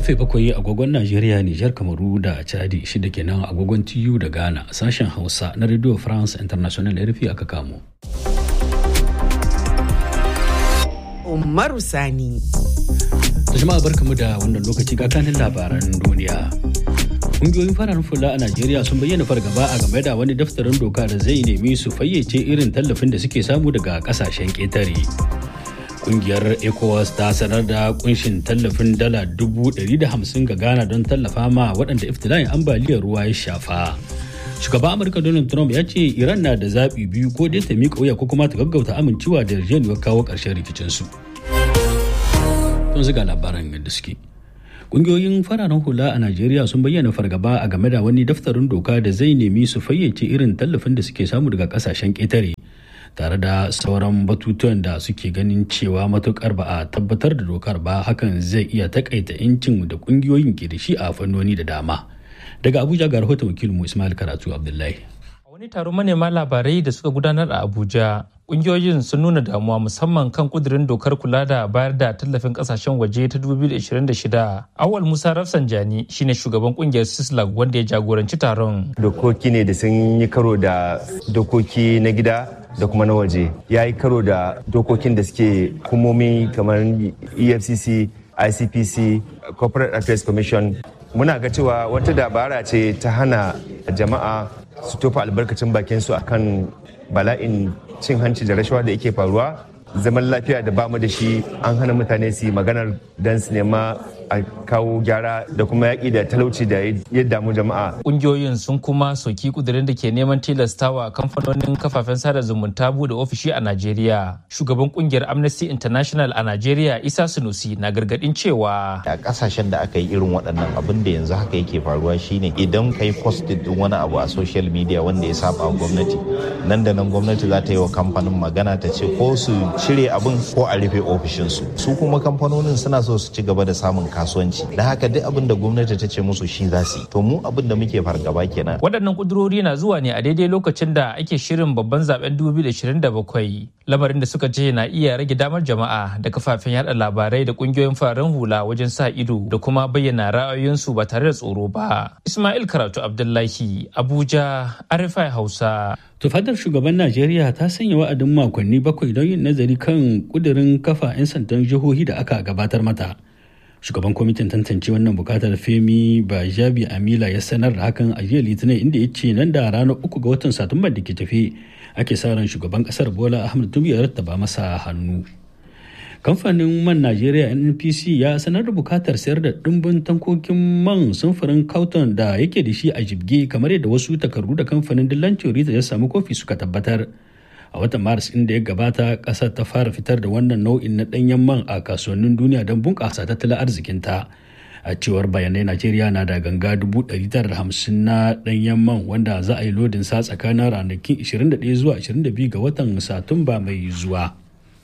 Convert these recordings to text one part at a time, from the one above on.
karfe bakwai agogon Najeriya, Nijar, Kamaru da Chadi shida kenan agogon TU da Ghana sashen Hausa na Radio France International RFI aka kamo. Umaru Sani. Da jama'a barkamu da wannan lokaci ga kanin labaran duniya. Kungiyoyin fararen fula a Najeriya sun bayyana fargaba a game da wani daftarin doka da zai nemi su fayyace irin tallafin da suke samu daga kasashen ƙetare. Kungiyar ECOWAS ta sanar da kunshin tallafin dala dubu ɗari da hamsin ga Ghana don tallafa ma waɗanda iftila'in ambaliyar ruwa ya shafa. Shugaban Amurka Donald Trump ya ce Iran na da zaɓi biyu ko dai ta miƙa wuya ko kuma ta gaggauta amincewa da yarjejeniyar kawo ƙarshen rikicinsu. Tun ziga labaran yadda suke. Ƙungiyoyin fararen hula a Najeriya sun bayyana fargaba a game da wani daftarin doka da zai nemi su fayyace irin tallafin da suke samu daga ƙasashen ƙetare. tare da sauran batutuwan da suke ganin cewa matukar ba a tabbatar da dokar ba hakan zai iya takaita incin da kungiyoyin ke da shi a fannoni da dama daga abuja ga rahoton wakilinmu ismail karatu abdullahi a wani taron manema labarai da suka gudanar a abuja kungiyoyin sun nuna damuwa musamman kan kudirin dokar kula da bayar da tallafin kasashen waje ta 2026 awal musa rafsanjani shine shugaban kungiyar sislag wanda ya jagoranci taron dokoki ne da sun yi karo da dokoki na gida da kuma na waje ya yi karo da dokokin da suke hukumomi kamar efcc icpc corporate affairs commission muna ga cewa wata dabara ce ta hana jama'a su tofa albarkacin bakinsu akan bala'in cin hanci da rashawa da yake faruwa zaman lafiya da bamu da shi an hana mutane su yi maganar don su nema a kawo gyara da kuma yaƙi da talauci da ya damu jama'a. Ƙungiyoyin sun kuma soki kudirin da ke neman tilastawa kamfanonin kafafen sada zumunta bude ofishi a Najeriya. Shugaban ƙungiyar Amnesty International a Najeriya Isa Sunusi na gargaɗin cewa. A ƙasashen da aka yi irin waɗannan abin da yanzu haka yake faruwa shine idan kai posted din wani abu a social media wanda ya saba gwamnati nan da nan gwamnati za ta yi wa kamfanin magana ta ce ko su cire abin ko a rufe ofishinsu. Su kuma kamfanonin suna so su ci gaba da samun kasuwanci da haka duk abin da gwamnati ta ce musu shi za su yi to mu abin da muke fargaba kenan waɗannan kudurori na zuwa ne a daidai lokacin da ake shirin babban zaben 2027 lamarin da suka ce na iya rage damar jama'a da kafafen yada labarai da kungiyoyin fararen hula wajen sa ido da kuma bayyana ra'ayoyinsu ba tare da tsoro ba ismail karatu abdullahi abuja arifai hausa tufadar shugaban najeriya ta sanya wa'adin makonni bakwai don yin nazari kan kudirin kafa 'yan sandan jihohi da aka gabatar mata shugaban kwamitin tantance wannan bukatar femi bajabi amila ya sanar da hakan a jiya litinin inda ya ce nan da ranar uku ga watan satumba da ke tafi ake sa ran shugaban kasar bola ahmed tinubu ya rattaba masa hannu kamfanin man najeriya npc ya sanar da bukatar sayar da dimbin tankokin man samfurin kauton da yake da shi a jibge kamar yadda wasu takardu da kamfanin dillancin rita ya samu kofi suka tabbatar a watan maris inda ya gabata kasar ta fara fitar da wannan nau'in na danyen man a kasuwannin duniya don bunƙasa tattalin arzikinta a cewar bayanai najeriya na da ganga 950 na danyen man wanda za a yi lodin sa tsakanin ranakin 21 zuwa 22 ga watan satumba mai zuwa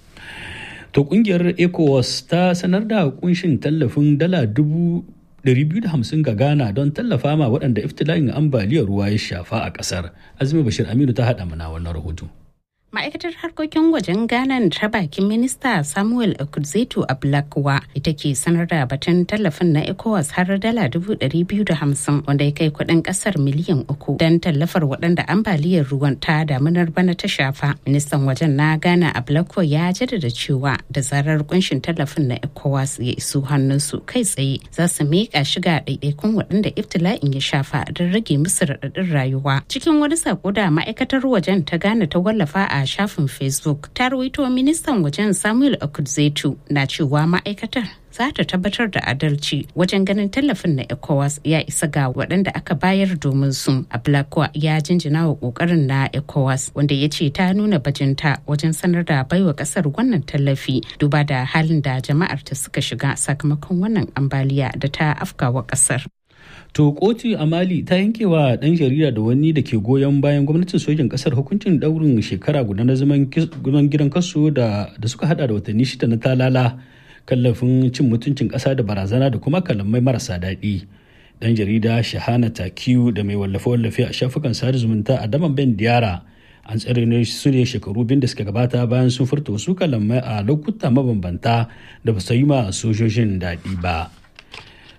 to kungiyar ecowas ta sanar da kunshin tallafin dala dubu 250 ga Ghana don tallafa ma waɗanda iftila'in ambaliyar ruwa ya shafa a ƙasar. Azumi Bashir Aminu ta haɗa mana wannan rahoto. ma'aikatar harkokin wajen ghana ta bakin minista samuel okudzeto a blakwa ita ke sanar da batun tallafin na ecowas har dala hamsin wanda ya kai kudin kasar miliyan uku don tallafar waɗanda ambaliyar ruwan ta damunar bana ta shafa ministan wajen na ghana a blakwa ya jaddada cewa da zarar kunshin tallafin na ecowas ya iso hannunsu kai tsaye za su miƙa shiga ɗaiɗaikun waɗanda iftila'in ya shafa don rage musu raɗaɗin rayuwa cikin wani sako da ma'aikatar wajen ta ghana ta wallafa a a shafin facebook ta rawaito ministan wajen samuel okudzetu na cewa ma'aikatar za ta tabbatar da adalci wajen ganin tallafin na ecowas ya isa ga waɗanda aka bayar domin su a blakwa ya jinjina wa ƙoƙarin na ecowas wanda ya ce ta nuna bajinta wajen sanar da baiwa ƙasar wannan tallafi duba da halin da jama'ar ta suka shiga sakamakon wannan ambaliya da ta afkawa ƙasar To kotu a Mali ta yankewa ɗan jarida da wani da ke goyon bayan gwamnatin sojin ƙasar hukuncin ɗaurin shekara guda na zaman gidan kaso da suka hada da watanni shida na talala kallafin cin mutuncin ƙasa da barazana da kuma kalamai marasa daɗi. Ɗan jarida Shahana Takiyu da mai wallafe-wallafe a shafukan sada zumunta a daman Ben Diara an tsare su ne shekaru biyu da suka gabata bayan sun furta wasu kalamai a lokuta mabambanta da ba su yi ma sojojin daɗi ba.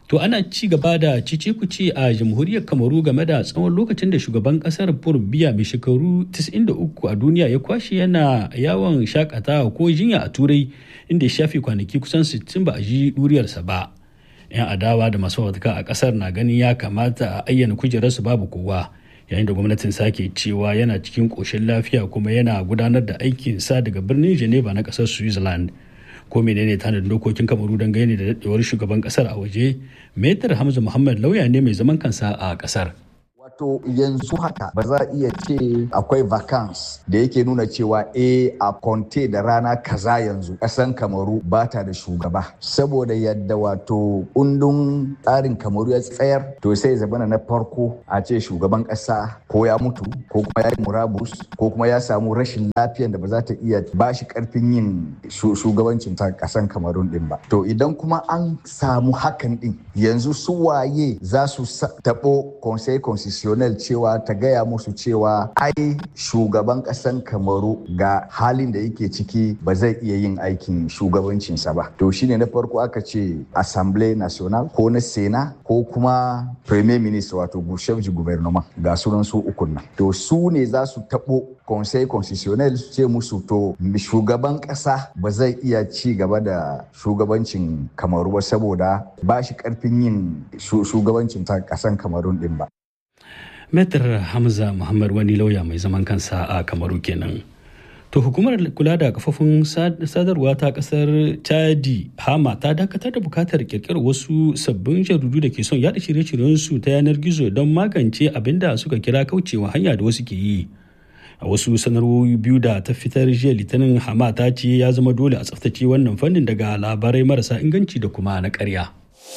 To ana ci gaba da cice-kuce a jamhuriyar Kamaru game da tsawon lokacin da shugaban kasar Paul Biya mai shekaru 93 a duniya ya kwashe yana yawon shakatawa ko jinya a turai inda ya shafe kwanaki kusan 60 ba a ji duriyarsa ba. 'Yan adawa da masu watuka a kasar na ganin ya kamata a ayyana kujerarsu babu kowa yayin da gwamnatin sake cewa yana cikin ƙoshin lafiya kuma yana gudanar da aikinsa daga birnin Geneva na ƙasar Switzerland. ko menene tanadin dokokin kamaru don gani da daɗewar shugaban kasar a waje metar hamza muhammad lauya ne mai zaman kansa a kasar Wato yanzu haka ba za a iya ce akwai vacance da yake nuna cewa e a konte da rana kaza yanzu ƙasan kamaru ba ta da shugaba saboda yadda wato kundin tsarin kamaru ya tsayar to sai zabana na farko a ce shugaban ƙasa ko ya mutu ko kuma ya yi murabus ko kuma ya samu rashin lafiyan da ba za ta iya ba shi ƙarfin yin shugabancin ta ƙasan kamarun din ba to idan kuma an samu hakan din yanzu su waye za su taɓo conseil constitutionnel cewa ta gaya musu cewa ai shugaban ƙasan kamaru ga halin da yake ciki ba zai iya yin aikin shugabancinsa ba to shine na farko aka ce assemblée nationale ko na sena ko kuma premier ministre wato chef du gouvernement ga sunan su ukun nan to su ne za su taɓo conseil constitutionnel su ce musu to shugaban ƙasa ba zai iya ci gaba da shugabancin kamaru ba saboda ba shi ƙarfin yin shugabancin ta ƙasan kamarun din ba Metar Hamza Muhammad wani lauya mai zaman kansa a Kamaru kenan. To hukumar kula da kafofin sadarwa ta kasar Chadi Hama ta dakatar da bukatar kirkirar wasu sabbin jaridu da ke son yada shirye-shiryen su ta yanar gizo don magance abin da suka kira kaucewa hanya da wasu ke yi. A wasu sanarwoyi biyu da ta fitar jiya litinin Hama ta ce ya zama dole a tsaftace wannan fannin daga labarai marasa inganci da kuma na ƙarya.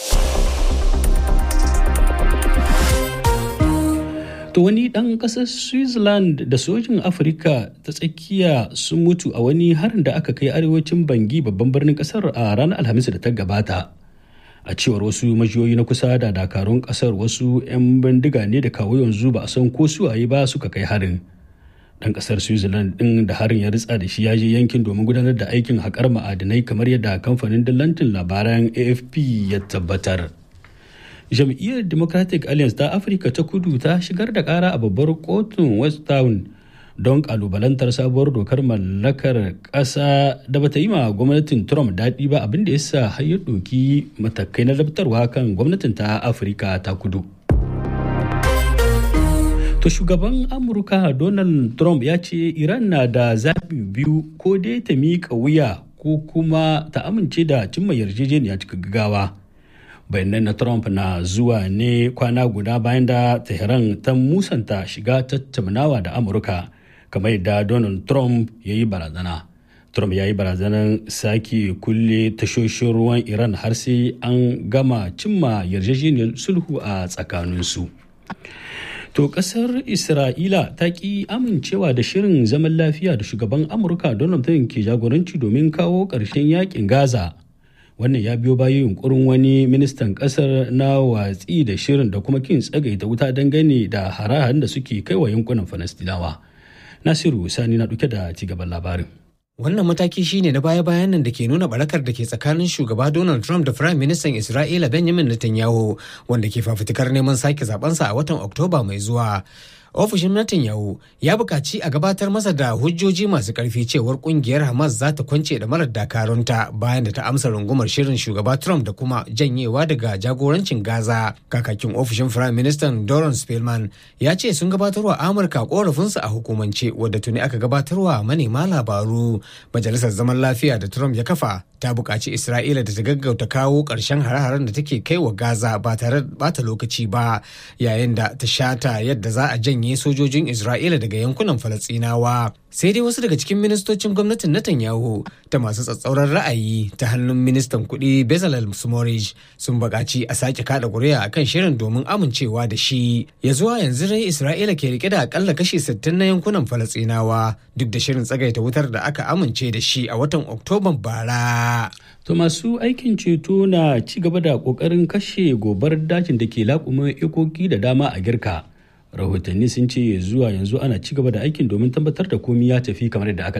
To wani ɗan ƙasar Switzerland da sojin Afirka ta tsakiya sun mutu a wani harin da aka kai arewacin Bangi babban birnin ƙasar a ranar Alhamis da ta gabata. A cewar wasu majiyoyi na kusa da dakarun ƙasar wasu 'yan bindiga ne da kawo yanzu ba a san ko suwaye ba suka kai harin. Ɗan ƙasar Switzerland ɗin da harin ya ritsa da shi ya je yankin domin gudanar da aikin haƙar ma'adinai kamar yadda kamfanin dillancin labaran AFP ya tabbatar. jam'iyyar democratic alliance ta afirka ta kudu ta shigar da kara a babbar kotun west town don kalubalantar sabuwar dokar mallakar ƙasa da bata yi ma gwamnatin trump daɗi ba abin da ya sa har ya ɗoki matakai na labtarwa kan gwamnatin ta afirka ta kudu to shugaban amurka donald trump ya ce iran na da zaɓi biyu ko dai ta miƙa wuya ko kuma ta amince da cimma yarjejeniya cikin gaggawa bayanan na trump na zuwa ne kwana guda bayan da tehran ta musanta shiga tattaunawa da amurka kamar yadda donald trump ya yi barazana trump ya yi barazanar sake kulle tashoshin ruwan iran har sai an gama cimma yarjejeniyar sulhu a tsakaninsu to kasar isra'ila ta ki amincewa da shirin zaman lafiya da shugaban amurka donald trump ke jagoranci domin kawo ƙarshen yakin gaza wannan ya biyo bayan yunkurin wani ministan kasar na watsi da shirin da kuma kin tsagaita wuta dangane da hare-haren da suke kai wa yankunan falastinawa nasiru sani na duke da cigaban labarin Wannan mataki shine na baya-bayan nan da ke nuna barakar da ke tsakanin shugaba Donald Trump da Firayim Ministan Isra'ila Benjamin Netanyahu wanda ke fafutukar neman sake zabensa a watan Oktoba mai zuwa. ofishin Netanyahu ya buƙaci a gabatar masa da hujjoji masu ƙarfi cewar ƙungiyar Hamas za ta kwance da marar dakarunta bayan da ta amsa rungumar shirin shugaba Trump da kuma janyewa daga jagorancin Gaza. Kakakin ofishin Firayim Ministan Doron Spelman ya ce sun gabatarwa Amurka ƙorafinsu a hukumance wadda tuni aka gabatarwa manema labaru. Majalisar Zaman Lafiya da Trump ya kafa ta buƙaci Isra'ila da ta gaggauta kawo ƙarshen hare-haren da take kai wa Gaza ba tare da bata lokaci ba yayin da ta shata yadda za a janye janye sojojin Isra'ila daga yankunan Falasɗinawa. Sai dai wasu daga cikin ministocin gwamnatin Netanyahu ta masu tsatsauran ra'ayi ta hannun ministan kuɗi Bezalel Smotrich sun buƙaci a sake kada ƙuri'a akan shirin domin amincewa da shi. Ya zuwa yanzu dai Isra'ila ke rike da akalla kashi 60 na yankunan Falasɗinawa duk da shirin tsagaita wutar da aka amince da shi a watan Oktoban bara. To masu aikin ceto na ci gaba da ƙoƙarin kashe gobar dajin da ke laƙumin ikoki da dama a girka. rahotanni sun ce zuwa yanzu ana ci gaba da aikin domin tabbatar da komi ya tafi kamar yadda aka